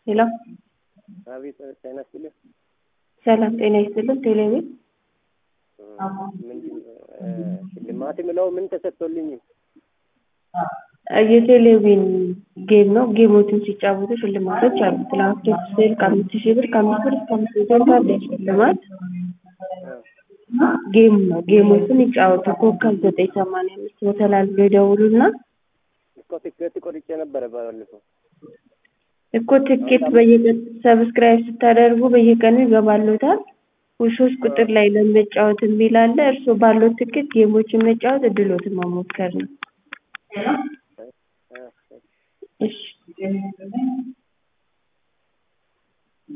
ሄሎ አቤት ጤና ይስጥልኝ። ሰላም ጤና ይስጥልን። ቴሌቪዥን ምንድን ሽልማት የምለው ምን ተሰጥቶልኝ? የቴሌቪዥን ጌም ነው። ጌሞችን ሲጫወቱ ሽልማቶች አሉት። ላፕቶፕ ስልክ አምስት ሺህ ብር ከአምስት ብር እስከ አምስት መቶ ብር አለ ሽልማት። ጌም ነው። ጌሞችን ይጫወቱ። ኮከብ ዘጠኝ ሰማንያ አምስት በተላልፎ ይደውሉና እኮ ትኬት ቆርጬ ነበረ ባለፈው። እኮ ትኬት በየቀን ሰብስክራይብ ስታደርጉ በየቀኑ ይገባሉታል። ሶስት ቁጥር ላይ ለመጫወት የሚል አለ። እርስዎ ባለው ትኬት ጌሞችን መጫወት እድሎትን መሞከር ነው። እሺ